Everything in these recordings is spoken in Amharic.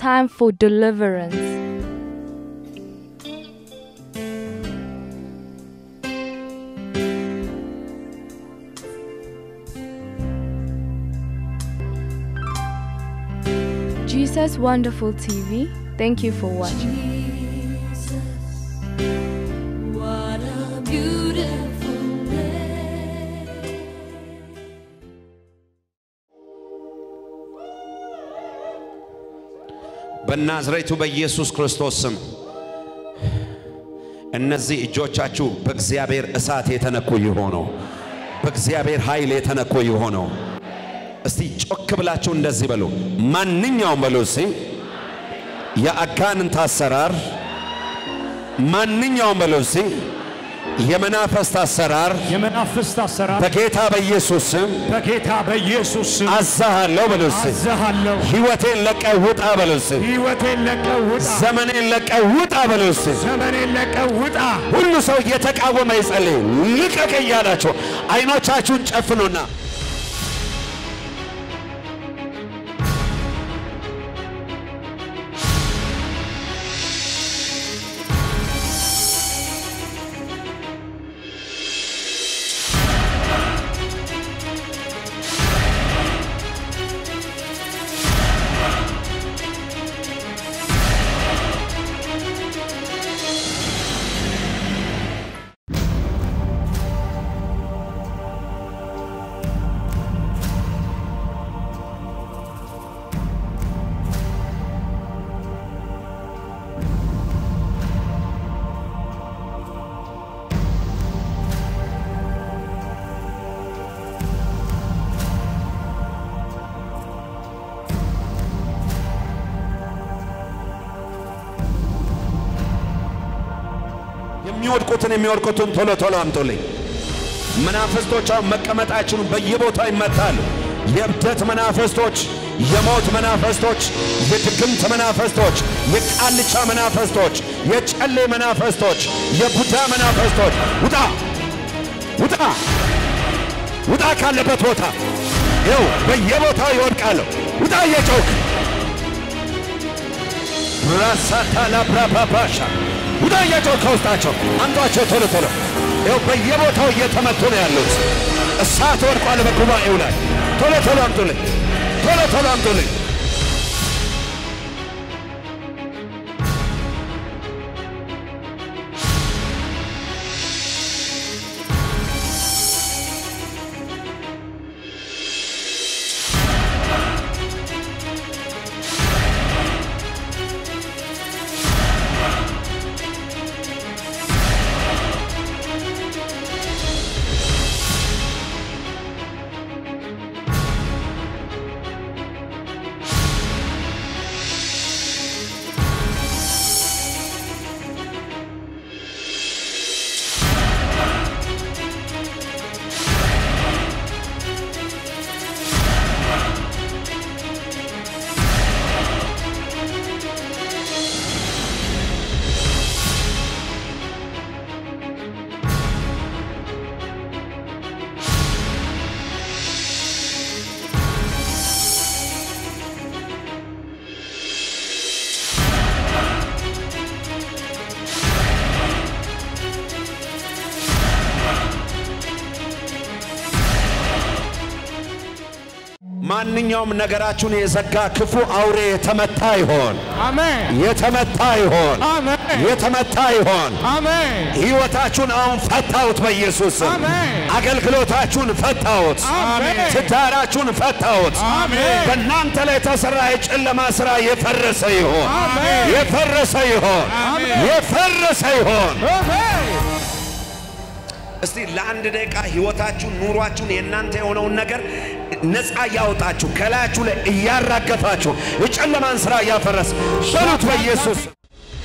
time for deliverance. Jesus Wonderful TV, thank you for watching. What a beautiful day. በናዝሬቱ በኢየሱስ ክርስቶስ ስም እነዚህ እጆቻችሁ በእግዚአብሔር እሳት የተነኩ ይሆኑ፣ በእግዚአብሔር ኃይል የተነኩ ይሆኑ። እስቲ ጮክ ብላችሁ እንደዚህ በሉ። ማንኛውም በሉ እስቲ የአጋንንት አሰራር፣ ማንኛውም በሉ እስቲ የመናፈስት አሰራር የመናፍስት አሰራር በጌታ በኢየሱስ ስም በጌታ በኢየሱስ ስም አዛሃለሁ በሉ እስቲ። አዝሃለሁ። ሕይወቴን ለቀህ ውጣ በሉ እስቲ። ሕይወቴን ለቀህ ውጣ። ዘመኔን ለቀህ ውጣ በሉ እስቲ። ዘመኔን ለቀህ ውጣ። ሁሉ ሰው እየተቃወመ ይጸልይ። ልቀቅ እያላቸው አይኖቻችሁን ጨፍኑና የሚወድቁትን የሚወድቁትን ቶሎ ቶሎ አምጡልኝ። መናፍስቶች አሁን መቀመጣችሁን በየቦታው ይመታሉ። የእብደት መናፍስቶች፣ የሞት መናፍስቶች፣ የድግምት መናፍስቶች፣ የቃልቻ መናፍስቶች፣ የጨሌ መናፍስቶች፣ የቡዳ መናፍስቶች ውጣ ውጣ ውጣ ካለበት ቦታ ይው በየቦታው ይወድቃሉ። ውጣ እየጮክ ራሳታ ላብራባባሻ ውጣ እየጮክ ከውስጣቸው አምጧቸው ቶሎ ቶሎ ይው በየቦታው እየተመቱ ነው ያሉት። እሳት ወድቋል በጉባኤው ላይ ቶሎ ቶሎ አምጡልኝ፣ ቶሎ ቶሎ አምጡልኝ። ማንኛውም ነገራችሁን የዘጋ ክፉ አውሬ የተመታ ይሆን፣ አሜን የተመታ ይሆን፣ አሜን የተመታ ይሆን። አሜን ሕይወታችሁን አሁን ፈታሁት በኢየሱስ ስም። አሜን። አገልግሎታችሁን ፈታሁት። አሜን ትዳራችሁን ፈታሁት። አሜን። በእናንተ ላይ የተሰራ የጨለማ ሥራ የፈረሰ ይሆን፣ አሜን። የፈረሰ ይሆን፣ አሜን። የፈረሰ ይሆን። አሜን እስቲ ለአንድ ደቂቃ ሕይወታችሁን፣ ኑሯችሁን፣ የእናንተ የሆነውን ነገር ነፃ እያወጣችሁ ከላያችሁ ላይ እያራገፋችሁ የጨለማን ሥራ እያፈረስ በሉት በኢየሱስ ስም።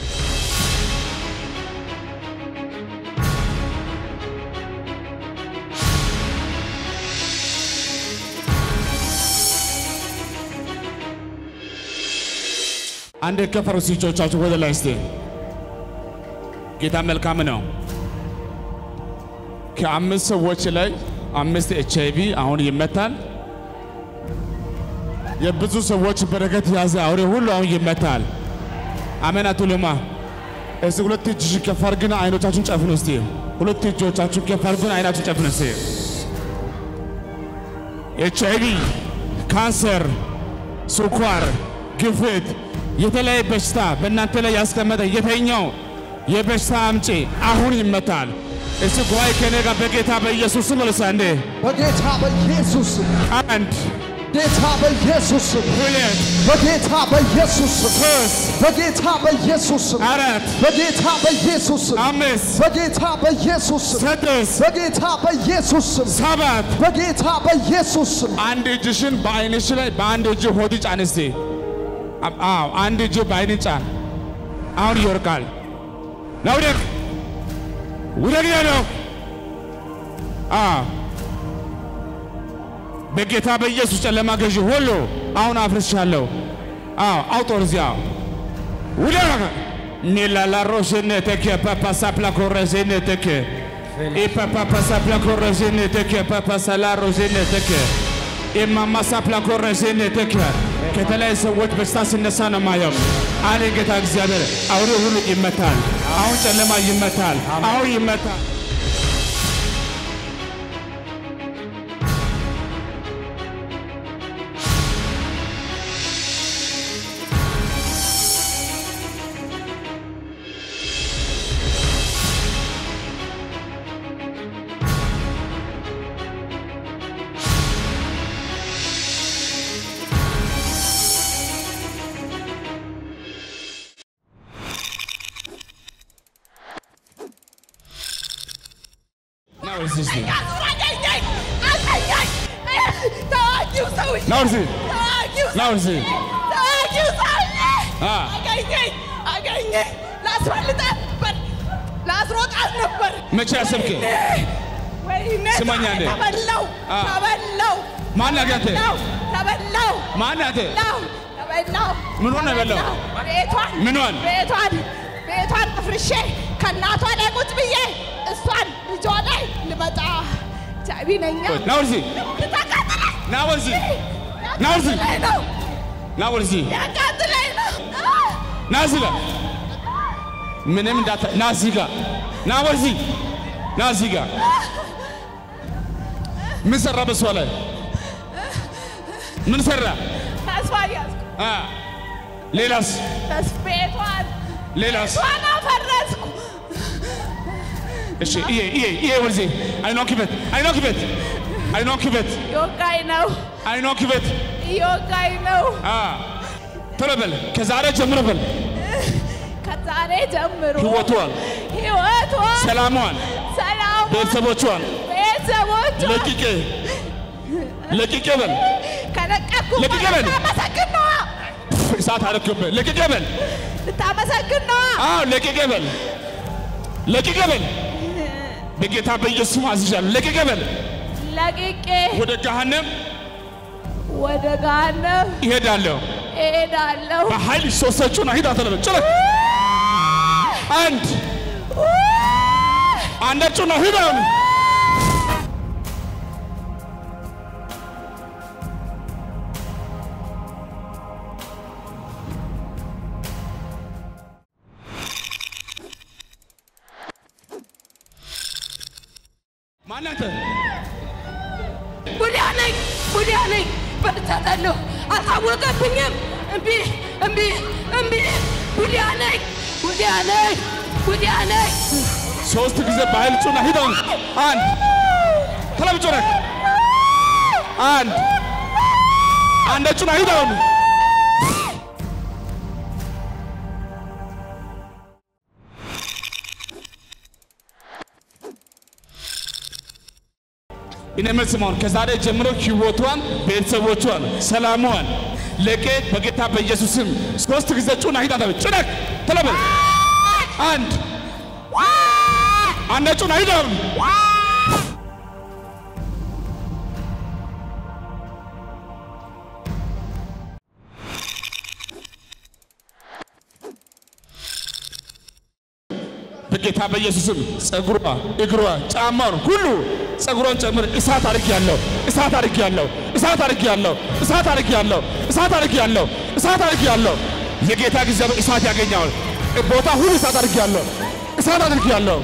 አንድ ከፈሩ እጆቻችሁ ወደ ላይ እስቲ። ጌታ መልካም ነው። ከአምስት ሰዎች ላይ አምስት ኤች አይ ቪ አሁን ይመታል። የብዙ ሰዎች በረከት የያዘ አውሬ ሁሉ አሁን ይመታል። አሜን አትሉማ? እስቲ ሁለት እጅሽ ከፍ አድርግና አይኖቻችሁን ጨፍኑ። እስቲ ሁለት እጆቻችሁን ከፍ አድርጉና አይናችሁን ጨፍኑ። እስቲ ኤች አይ ቪ፣ ካንሰር፣ ስኳር፣ ግፊት፣ የተለያየ በሽታ በእናንተ ላይ ያስቀመጠ የተኛው የበሽታ አምጪ አሁን ይመታል። እስቲ ጉባኤ ከኔ ጋር በጌታ በኢየሱስ ስም መልሳ እንዴ በጌታ በኢየሱስ ስም፣ አንድ ጌታ በኢየሱስ ስም፣ ሁለት በጌታ በኢየሱስ ስም፣ ሶስት በጌታ በኢየሱስ ስም፣ አራት በጌታ በኢየሱስ ስም፣ አምስት በጌታ በኢየሱስ ስም፣ ስድስት በጌታ በኢየሱስ ስም፣ ሰባት በጌታ በኢየሱስ ስም አንድ እጅሽን በአይንሽ ላይ በአንድ እጅ ሆድ ጫን እስቲ። አዎ አንድ እጅ በአይን ጫን። አሁን ይወርቃል። ናውደቅ ውደቅ ነው። አዎ በጌታ በኢየሱስ ጨለማ ገዢ ሁሉ አሁን አፍርሻለሁ። አዎ አውጦር እዚያ ውደቅ ኒላላ ሮሽነተከ ፓፓሳፕላ ኮረሽነተከ ኢፓፓፓሳፕላ ኮረሽነተከ ፓፓሳላ ሮሽነተከ ኢማማሳፕላ ኮረሽነተከ ከተለያዩ ሰዎች በሽታ ሲነሳ ነው ማየው። አለ ጌታ እግዚአብሔር አውሬ ሁሉ ይመታል። አሁን ጨለማ ይመታል። አሁን ይመታል። ናው እዚህ እስቲ ናው እዚህ ናው እዚህ አ ላስሮጣት ነበር። መቼ አሰብክ? ወይኔ ስማኝ አንዴ። ተበላው አ። ተበላው ማን አጋተ? ተበላው ማን አተ? ተበላው ተበላው ምን ሆነ የበላው? ቤቷን ምኗን? ቤቷን ቤቷን አፍርሼ ከእናቷ ላይ ቁጭ ብዬ እሷን ልጇ ላይ ልመጣ ቻቢ ነኛ ናው እዚህ ልታቃጥለኝ ናው እዚህ ናው እዚህ ያቃጥለኝ ነው ናው እዚህ ያቃጥለኝ ነው ና እዚህ ጋር ምንም እንዳታ ና እዚህ ጋር ና ወደዚህ ና እዚህ ጋር ምን ሰራ በሷ ላይ ምን ሰራ ተስፋ ያዝኩ አ ሌላስ ተስ ቤቷን ሌላስ ቤቷን አፈረስኩ እሺ ይሄ ይሄ ይሄ ወደዚህ አይኗን ክፈት አይኗን ክፈት አይኗን ክፈት እየወጋኝ ነው አይኗን ክፈት እየወጋኝ ነው አ ቶሎ በል ከዛሬ ጀምሮ በል ከዛሬ ጀምሮ ህይወቷን ህይወቷን ሰላሟን ሰላሟን ቤተሰቦቿን ቤተሰቦቿን ለቅቄ ለቅቄ በል ከለቀኩ ለቅቄ በል። ልታመሰግን ነዋ እሳት አረክብህ ለቅቄ በል ልታመሰግን ነዋ አዎ ለቅቄ በል ለቅቄ በል በጌታ በኢየሱስ አዝዣለሁ ለቅቄ በል ለቅቄ ወደ ገሃነም ወደ ገሃነም ይሄዳለሁ እሄዳለሁ በኃይል ሶስቶቹን ሂድ አተለበ ጭረ አንድ አንዳችሁን ሂድ አሁን ማናንተ ቡዲያ ነኝ ቡዲያ ነኝ በልቻታለሁ አልታወቀብኝም እምቢ እምቢ እምቢ ቡዲያ ነኝ ቡዲያ ነኝ ቡዲያ ነኝ ሶስት ጊዜ በኃይል ጩና ሂድ አሁን አንድ ተለብ ጩነ አንድ አንዳችሁን ሂድ አሁን እኔ መስማውን ከዛሬ ጀምሮ ህይወቷን፣ ቤተሰቦቿን፣ ሰላሟን ለቄ በጌታ በኢየሱስም ሶስት ጊዜ ጩና ሂድ አታበል ጩነክ ተለበል አንድ አንድ ጩና ሂድ አሁን በጌታ በኢየሱስም ጸጉሯ፣ እግሯ፣ ጫማውን ሁሉ ጸጉሯን ጨምር እሳት አድርግ ያለው እሳት አድርግ ያለው እሳት አድርግ ያለው እሳት አድርግ ያለው እሳት አድርጌያለሁ፣ እሳት አድርጌያለሁ። የጌታ ጊዜ እሳት ያገኘዋል። ቦታ ሁሉ እሳት አድርጌያለሁ፣ እሳት አድርጌያለሁ።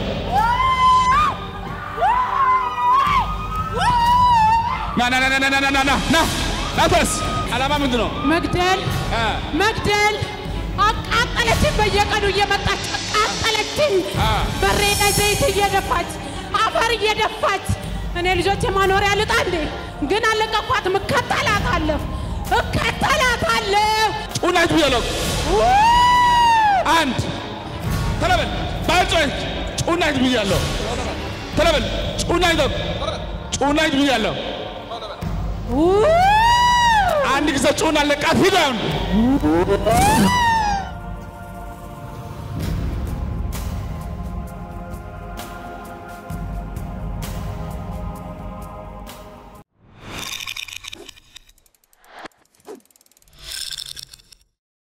ና ና ና ና ና ና ና ና ና ና ተነስ። ዓላማ ምንድን ነው? መግደል አ መግደል አቃጠለችን። በየቀኑ እየመጣች አቃጠለችን። አ በሬ ላይ ዘይት እየደፋች አፈር እየደፋች እኔ ልጆች ማኖሪያ ልጣ እንዴ ግን አለቀኳትም። እከተላታለሁ እከተላታለሁ። ጩናት ብያለሁ። አንድ ተለበል ባልጮች ጩናት ብያለሁ። ተለበል ጩናት ጩናት ብያለሁ። አንድ ጊዜ ጩና ለቃት ሂድ አሁን